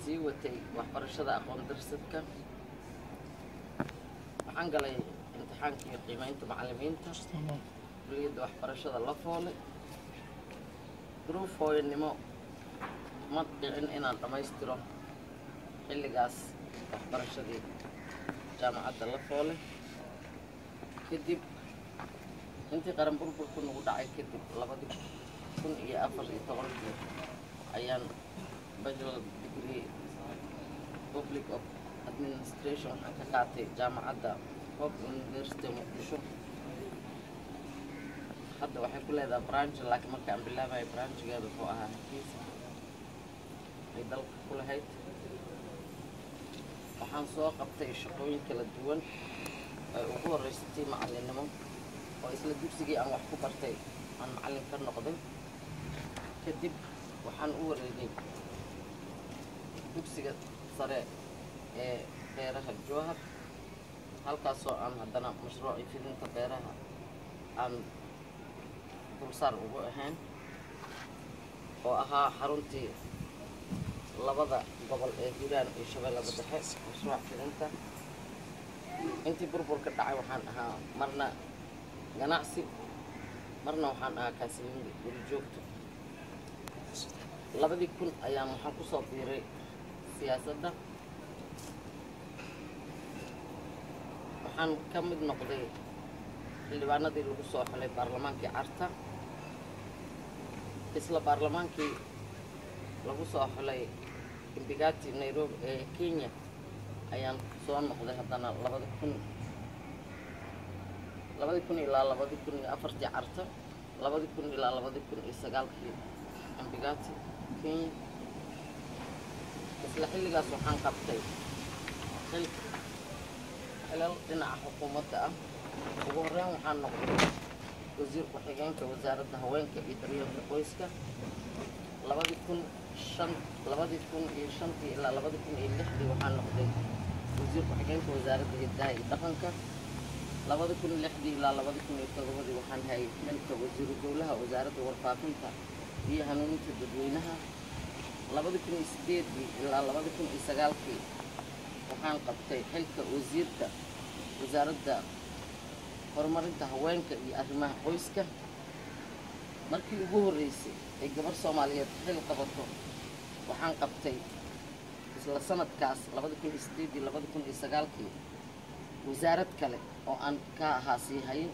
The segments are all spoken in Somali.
sii watay waxbarashada aqoon darsadka waxaan galay imtixaankii qiimeynta macallimiinta kuliyadda waxbarashada la foole duruuf hooyanimo ma dhicin inaan dhammaystiro xilligaas waxbarashadii jaamacadda la foole kadib intii qaran burburku nagu dhacay kadib labadii kun iyo afar iyo tobankii ayaan bachelor degree public of administration waxaan ka qaatay jaamacadda hope university muqdisho hadda waxay ku leedahay branch laakiin markaan bilaabayo branchigeeda wuxuu ahaa hargeysa ay dalka ku lahayd waxaan soo qabtay shaqooyin kala duwan ay ugu horreysatay macallinnimo oo isla dugsigii aan wax ku bartay aan macallin ka noqday kadib waxaan u wareegay dugsiga sare ee beeraha jowhar halkaasoo aan haddana mashruucii fidinta beeraha aan dulsaar ugu ahayn oo ahaa xaruntii labada gobol ee hiiraan iyo shabeellada dhexe mashruuc fidinta intii burburka dhacay waxaan ahaa marna ganacsi marna waxaan ahaa kaasiliinda guri joogto labadii kun ayaan waxaan kusoo biiray siyaasadda waxaan ka mid noqday xildhibaanadii lagu soo xulay baarlamaankii carta isla baarlamaankii lagu soo xulay imbigati nairobi ee kenya ayaan soo noqday haddana labadi kun labadi kun ilaa labadi kun iyo afartii carta labadi kun ilaa labadi kun iyo sagaalkii imbigati kenya isla xilligaas waxaan qabtay xil xilal dhinaca xukuumadda ah ugu horreyn waxaan noqday wasiir ku-xigeenka wasaaradda haweenka iyo daryeelka qoyska labadii kun shan labadii kun iyo shantii ilaa labadii kun iyo lixdii waxaan noqday wasiir ku-xigeenka wasaaradda hidaha iyo dhaqanka labadii kun lixdii ilaa labadii kun iyo todobadii waxaan hayay xilka wasiiru dowlaha wasaaradda warfaafinta iyo hanuuninta dadweynaha labadii kun iyo sideedii ilaa labadii kun iyo sagaalkii waxaan qabtay xilka wasiirka wasaaradda horumarinta haweenka iyo arrimaha qoyska markii ugu horreysay ay gabar soomaaliyeed xil qabato waxaan qabtay isla sanadkaas labadii kun iyo sideedii labadii kun iyo sagaalkii wasaarad kale oo aan ka ahaa sii hayin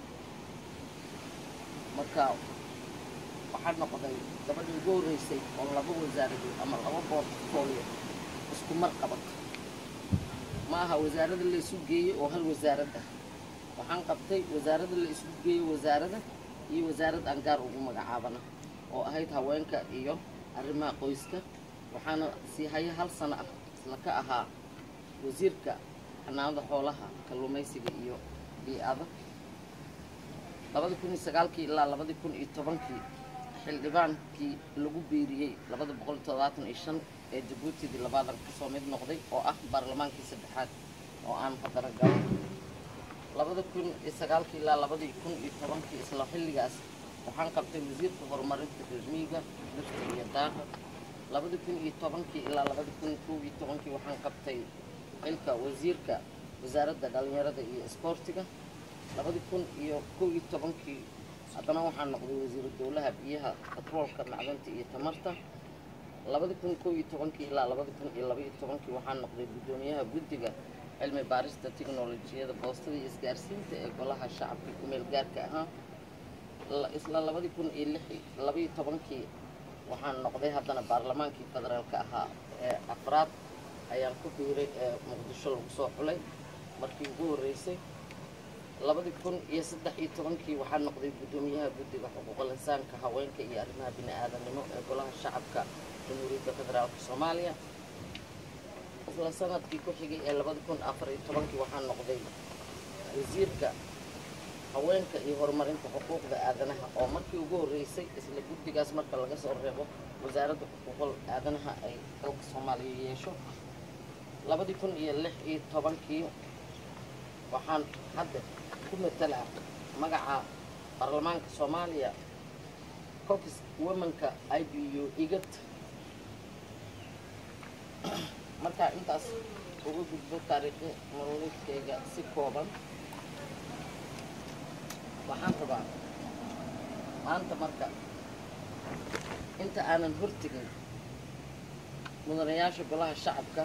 marka waxaan noqday gabadhii ugu horreysay oo laba wasaaradood ama laba portfolio isku mar qabato ma aha wasaarada la isu geeyey oo hal wasaarad ah waxaan qabtay wasaarada la isu geeyey wasaarada iyo wasaarad aan gaar ugu magacaabana oo ahayd haweenka iyo arrimaha qoyska waxaana sii haya hal sano ah isla ka ahaa wasiirka xanaanada xoolaha kalluumaysiga iyo bii-ada labadii kun iyo sagaalkii ilaa labadii kun iyo tobankii xildhibaankii lagu biiriyey labada boqol iyo todobaatan iyo shan ee jabuutidii labaadan kasoo mid noqday oo ah baarlamaankii saddexaad oo aan haddana galo labada kun iyo sagaalkii ilaa labadii kun iyo tobankii isla xilligaas waxaan qabtay wasiirka horumarinta reermiiga dhirta iyo daaqa labadii kun iyo tobankii ilaa labadii kun kow iyo tobankii waxaan qabtay xilka wasiirka wasaaradda dhalinyarada iyo isboortiga labadii kun iyo kow iyo tobankii haddana waxaan noqday wasiiru dowlaha biyaha batroolka macdanta iyo tamarta labadii kun kow iyo tobankii ilaa labadii kun iyo laba iyo tobankii waxaan noqday guddoomiyaha guddiga cilmi baarista tiknolojiyada boostada iyo isgaarsiinta ee golaha shacabka kumeel gaarka ahaa isla labadii kun iyo lix labaiyo tobankii waxaan noqday haddana baarlamaankii federaalka ahaa ee afraad ayaan ku biiray ee muqdisho lagu soo xulay markii ugu horreysay labadii kun iyo saddex iyo tobankii waxaan noqday guddoomiyaha guddiga xuquuqul insaanka haweenka iyo arrimaha bini-aadanimo ee golaha shacabka jamhuuriyadda federaalka soomaaliya isla sanadkii ku xigay ee labada kun afar iyo tobankii waxaan noqday wasiirka haweenka iyo horumarinta xuquuqda aadanaha oo markii ugu horreysay isla guddigaas marka laga soo reebo wasaaradda xuquuqul aadanaha ay dalka soomaaliya yeesho labadii kun iyo lix iyo tobankii waxaan hadda ku matalaa magaca baarlamaanka soomaaliya cokis womanka i b u igad markaa intaas uga gudbo taariikhi nololeedkayga si kooban waxaan rabaa maanta marka inta aanan hortegin mudanayaasha golaha shacabka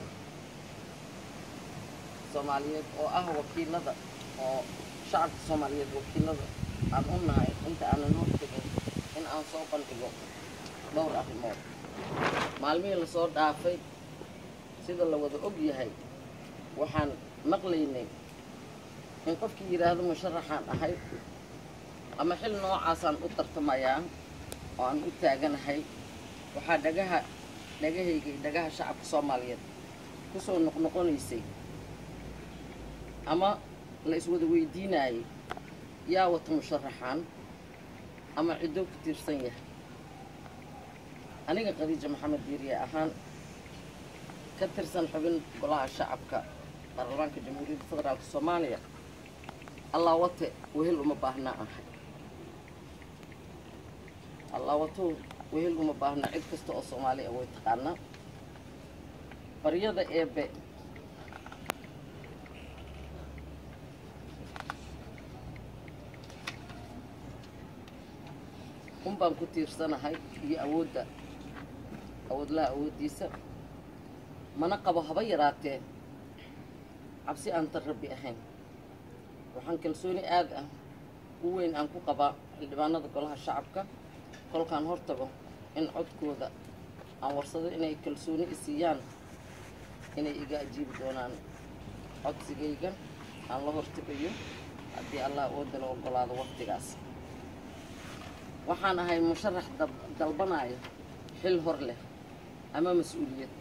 soomaaliyeed oo ah wakiilada oo shacabka soomaaliyeed wakiilada aan u nahay inta aanan hortegin in aan soo bandhigo dhowr arrimood maalmihii lasoo dhaafay sida la wada og yahay waxaan maqlaynay in qofkii yidhaahdo musharaxaan ahay ama xil noocaasaan u tartamayaa oo aan u taaganahay waxaa dhagaha dhagahayga iyo dhagaha shacabka soomaaliyeed kusoo noqnoqonaysay ama la iswada weydiinayay yaa wata musharaxaan ama ciddoo ku tiirsan yahay aniga khadiija maxamed diiriye ahaan ka tirsan xubin golaha shacabka baarlamaanka jamhuuriyadda federaalka soomaaliya allaa wate wehel uma baahnaa ahay allaa wato wehel uma baahnaa cid kasta oo soomaali ah way taqaanaa baryada eebe un baan ku tiirsanahay iyo awoodda awoodlaha awooddiisa mana qabo haba yaraatee cabsi aan tan rabbi ahayn waxaan kalsooni aad ah u weyn aan ku qabaa xildhibaanada golaha shacabka kolkaan hortago in codkooda aan warsado inay kalsooni isiiyaan inay iga ajiibi doonaan codsigayga aan la hortegayo haddii allah oodala oggolaado waqtigaas waxaan ahay musharax dalbanaayo xil hor leh ama mas-uuliyad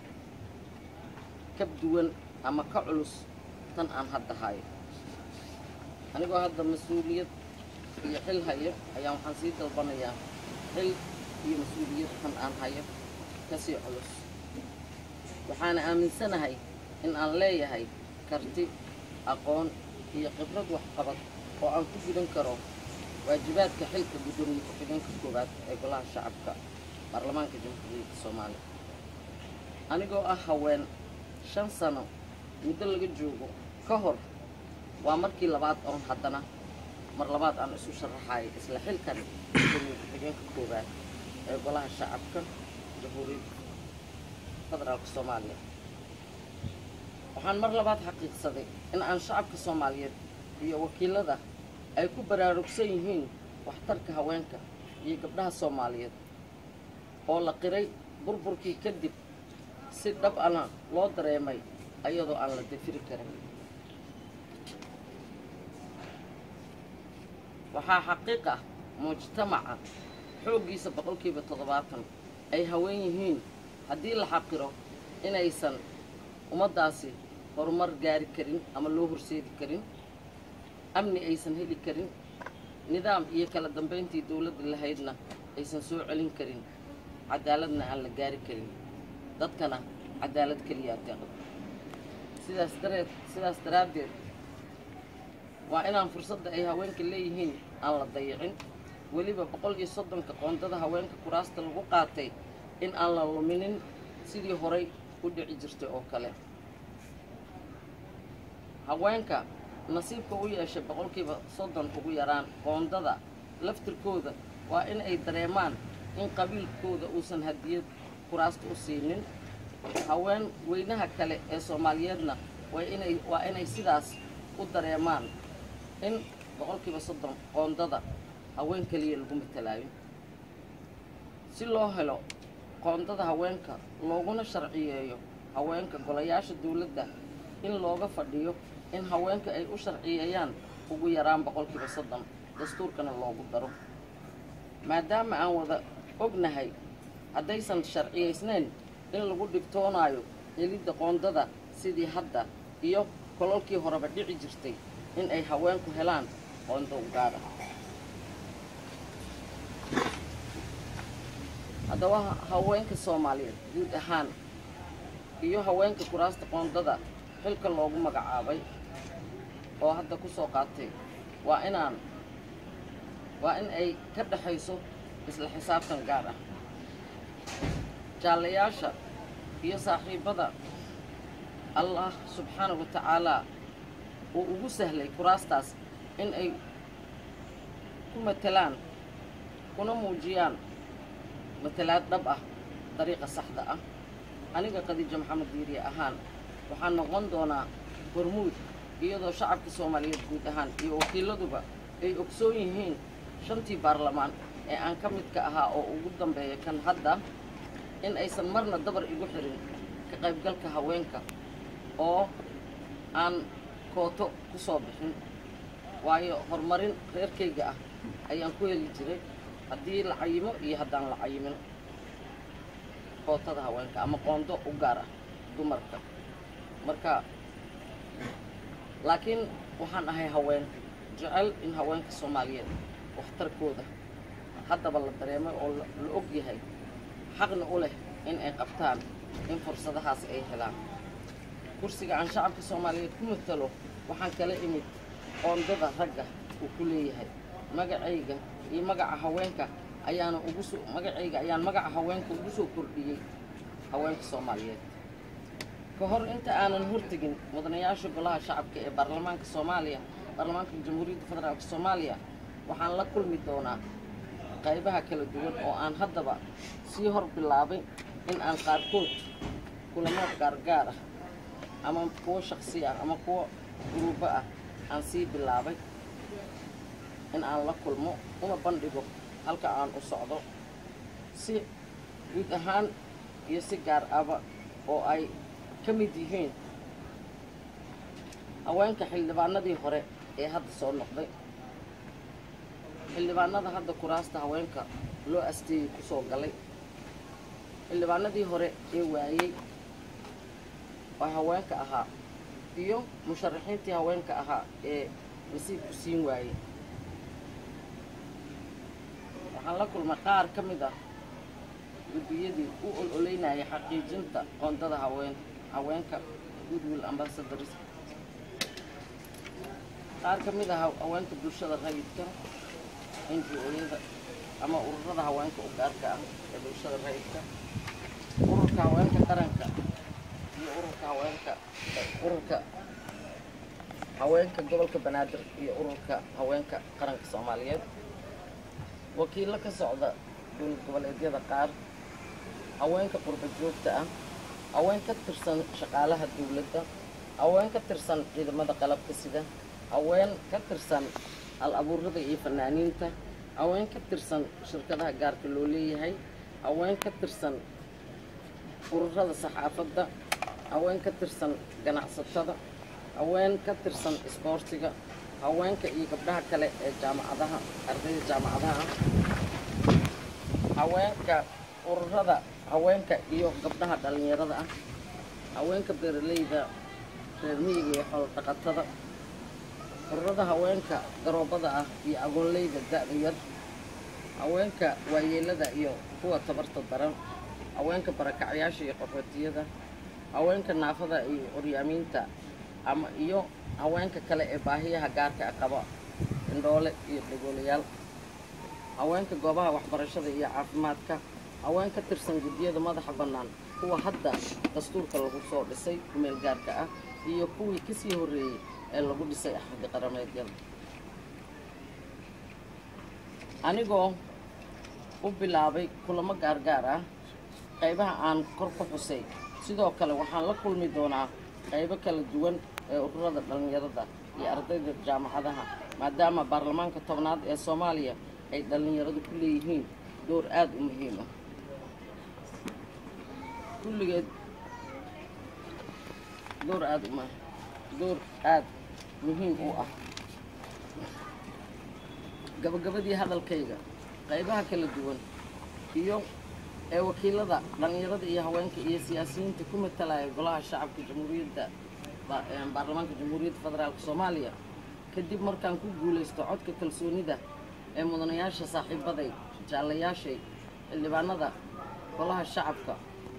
ka duwan ama ka culus tan aan hadda hayo anigoo hadda mas-uuliyad iyo xil hayo ayaa waxaan sii dalbanayaa xil iyo mas-uuliyad tan aan hayo kasii culus waxaana aaminsanahay in aan leeyahay karti aqoon iyo khibrad waxqabad oo aan ku gudan karo waajibaadka xilka guddoomiye ku-xigeenka koowaad ee golaha shacabka baarlamaanka jamhuuriyadda soomaaliya anigoo ah haween shan sano muddo laga joogo ka hor waa markii labaad oon haddana mar labaad aan isu sharaxayo isla xilkan guddoomiye ku-xigeenka koowaad ee golaha shacabka jamhuuriyadda federaalka soomaaliya waxaan mar labaad xaqiiqsaday in aan shacabka soomaaliyeed iyo wakiilada ay ku baraarugsan yihiin waxtarka haweenka iyo gabdhaha soomaaliyeed oo la qiray burburkii kadib si dhab ana loo dareemay ayadoo aan la dafiri karin waxaa xaqiiq ah mujtamaca xooggiisa boqolkiiba toddobaatan ay haween yihiin haddii la xaqiro inaysan ummaddaasi horumar gaari karin ama loo horseedi karin amni aysan heli karin nidaam iyo kala dambayntii dowladda lahaydna aysan soo celin karin cadaaladna aan la gaari karin dadkana cadaalad keliyaa deeqdo sidaas dareed sidaas daraaddeed waa inaan fursadda ay haweenka leeyihiin aan la dayicin weliba boqol iyo soddonka qoondada haweenka kuraasta lagu qaatay in aan la luminin sidii horay u dhici jirtay oo kale haweenka nasiibka u yeeshay boqolkiiba soddon ugu yaraan qoondada laftirkooda waa in ay dareemaan in qabiilkooda uusan hadiyad kuraasta u siinin haween weynaha kale ee soomaaliyeedna waa inay waa inay sidaas u dareemaan in boqolkiiba soddon qoondada haween keliya lagu matalaayo si loo helo qoondada haweenka looguna sharciyeeyo haweenka golayaasha dowladda in looga fadhiyo in haweenka ay u sharciyeeyaan ugu yaraan boqolkiiba soddon dastuurkana loogu daro maadaama aan wada ognahay haddaysan sharciyaysnayn in lagu dhibtoonaayo helidda qoondada sidii hadda iyo kololkii horeba dhici jirtay in ay haweenku helaan qoondo u gaadha haddaba haweenka soomaaliyeed guud ahaan iyo haweenka kuraasta qoondada xilka loogu magacaabay oo hadda ku soo qaatay waa inaan waa in ay ka dhexayso isla xisaabtan gaar ah jaallayaasha iyo saaxiibbada allah subxaana wa tacaalaa uu ugu sahlay kuraastaas in ay ku matelaan kuna muujiyaan matalaad dhab ah dariiqa saxda ah aniga khadiijo maxamed diiriye ahaan waxaan noqon doonaa hormuud iyadoo shacabka soomaaliyeed guud ahaan iyo wakiiladuba ay ogsoon yihiin shantii baarlamaan ee aan ka midka ahaa oo ugu dambeeya kan hadda in aysan marna dabar igu xirin ka qaybgalka haweenka oo aan kooto ku soo bixin waayo horumarin reerkayga ah ayaan ku heli jiray haddii la cayimo iyo haddaan la cayimin kootada haweenka ama qoondo u gaar ah dumarka marka laakiin waxaan ahay haween jecel in haweenka soomaaliyeed waxtarkooda haddaba la dareemay oo la og yahay xaqna u leh in ay qabtaan in fursadahaas ay helaan kursiga aan shacabka soomaaliyeed ku matalo waxaan kala imid qoondada ragga uu ku leeyahay magacayga iyo magaca haweenka ayaana ugu soo magacayga ayaan magaca haweenka ugu soo kordhiyey haweenka soomaaliyeed ka hor inta aanan hortegin mudanayaasha golaha shacabka ee baarlamaanka soomaaliya baarlamaanka jamhuuriyadda federaalk soomaaliya waxaan la kulmi doonaa qaybaha kala duwan oo aan haddaba sii hor bilaabay in aan qaarkood kulamo gaargaar ah ama kuwo shaksi ah ama kuwo guruubo ah aan sii bilaabay in aan la kulmo una bandhigo halka aan u socdo si guud ahaan iyo si gaar ahba oo ay ka mid yihiin haweenka xildhibaanadii hore ee hadda soo noqday xildhibaanada hadda kuraasta haweenka loo asteeyey ku soo galay xildhibaanadii hore ee waayey oo haweenka ahaa iyo musharaxiintii haweenka ahaa ee nasiibku siin waayey waxaan la kulmay qaar ka mid ah guddiyadii u ololeynayay xaqiijinta qoondada haween haweenka goodwill ambassadors qaar ka mid ah haweenka bulshada rayidka n g o-yada ama ururada haweenka u gaarka ah ee bulshada rayidka ururka haweenka qaranka iyo ururka haweenka ururka haweenka gobolka banaadir iyo ururka haweenka qaranka soomaaliyeed wakiillo ka socda dowlad goboleedyada qaar haweenka qurba joogta ah haween ka tirsan shaqaalaha dowladda haween ka tirsan ciidamada qalabka sida haween ka tirsan hal abuurada iyo fanaaniinta haween ka tirsan shirkadaha gaarka loo leeyahay haween ka tirsan ururada saxaafadda haween ka tirsan ganacsatada haween ka tirsan isboortiga haweenka iyo gabdhaha kale ee jaamacadaha ardayda jaamacadaha haweenka ururada haweenka iyo gabdhaha dhallinyarada ah haweenka beeralayda reer miyiga iyo xoolo dhaqatada ururada haweenka garoobada ah iyo agoonleyda da-da yar haweenka waayeelada iyo kuwa tabarta daran haweenka barakacyaasha iyo qaxootiyada haweenka naafada iyo curyaamiinta ama iyo haweenka kale ee baahiyaha gaarka ah qaba indhoole iyo dhagoolayaal haweenka goobaha waxbarashada iyo caafimaadka haween ka tirsan guddiyada madaxa bannaan kuwa hadda dastuurka lagu soo dhisay kumeel gaarka ah iyo kuwii kasii horreeyey ee lagu dhisay axadi qarameedyada anigoo u bilaabay kulamo gaargaar ah qaybaha aan kor ku xusay sidoo kale waxaan la kulmi doonaa qaybo kala duwan ee ururada dhallinyarada iyo ardayda jaamacadaha maadaama baarlamaanka tobnaad ee soomaaliya ay dhallinyaradu ku leeyihiin door aada u muhiim ah kulligeed door aada uma door aada muhiim u ah gabagabadii hadalkayga qaybaha kala duwan iyo ee wakiilada dhallinyarada iyo haweenka iyo siyaasiyiinta ku matalaya golaha shacabka jamhuuriyadda baarlamaanka jamhuuriyadda federaalk soomaaliya kadib markaan ku guulaysto codka kalsoonida ee mudanayaasha saaxiibaday jaallayaashay xildhibaanada golaha shacabka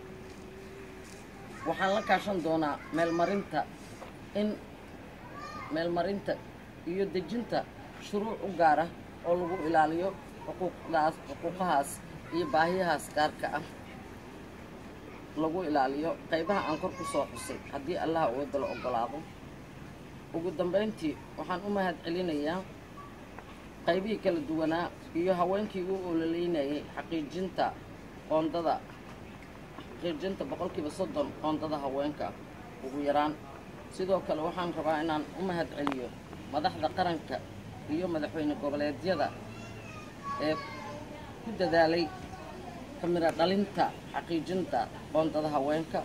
waxaan la kaashan doonaa meelmarinta in meelmarinta iyo dejinta shuruuc u gaar ah oo lagu ilaaliyo xuquuqdaas xuquuqahaas iyo baahiyahaas gaarka ah lagu ilaaliyo qaybaha aan kor ku soo xusay haddii allaha uwadda la oggolaado ugu dambayntii waxaan u mahad celinayaa qaybihii kala duwanaa iyo haweenkii u ololeynayay xaqiijinta qoondada xaqiijinta boqolkiiba soddon qoondada haweenka ugu yaraan sidoo kale waxaan rabaa inaan u mahad celiyo madaxda qaranka iyo madaxweyne goboleedyada ee ku dadaalay kamira dhalinta xaqiijinta qoondada haweenka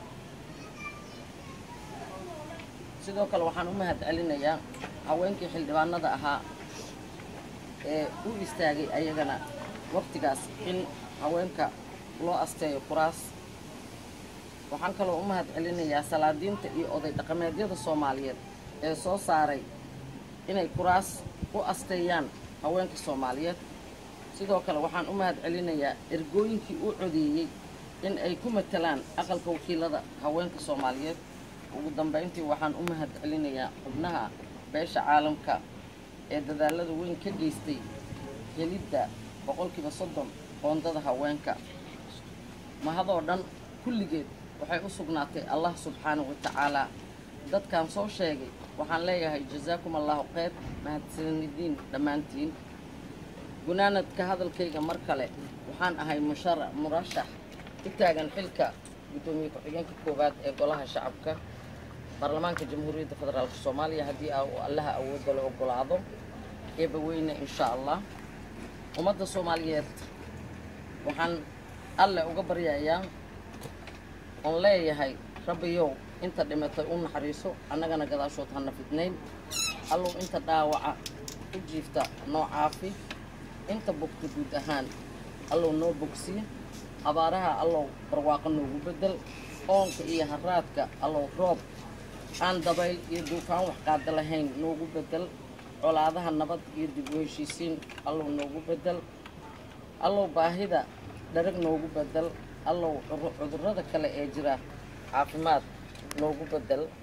sidoo kale waxaan u mahad celinayaa haweenkii xildhibaanada ahaa ee u istaagay ayagana waqtigaas in haweenka loo asteeyo kuraas waxaan kaloo u mahad celinayaa salaadiinta iyo oday dhaqameedyada soomaaliyeed ee soo saaray inay kuraas u asteeyaan haweenka soomaaliyeed sidoo kale waxaan u mahad celinayaa ergooyinkii u codeeyey in ay ku matalaan aqalka wakiilada haweenka soomaaliyeed ugu dambayntii waxaan u mahad celinayaa xubnaha beesha caalamka ee dadaalada weyn ka geystay helidda boqolkiiba soddon qoondada haweenka mahadoo dhan kulligeed waxay u sugnaatay allah subxaanahu wa tacaalaa dadkan soo sheegay waxaan leeyahay jasaakum allahu kheyr mahadsanidin dhammaantiin gunaanadka hadalkayga mar kale waxaan ahay mushara murashax u taagan xilka guddoomiye ku-xigeenka koowaad ee golaha shacabka baarlamaanka jamhuuriyadda federaalk soomaaliya haddii uu allaha awoodda la oggolaado eebaweyne insha allah ummadda soomaaliyeed waxaan alle uga baryayaa oon leeyahay rabbiyow inta dhimatay u naxariiso annagana gadaashood hana fidnayn allow inta dhaawaca u jiifta noo caafi inta bogta guud ahaan allow noo bogsiye abaaraha allow barwaaqo noogu beddel oonka iyo haraadka allow roob aan dabayl iyo duufaan wax qaada lahayn noogu beddel colaadaha nabad iyo dib u heshiisiin allow noogu beddel allow baahida dharag noogu beddel allow cudurrada kale ee jira caafimaad noogu beddel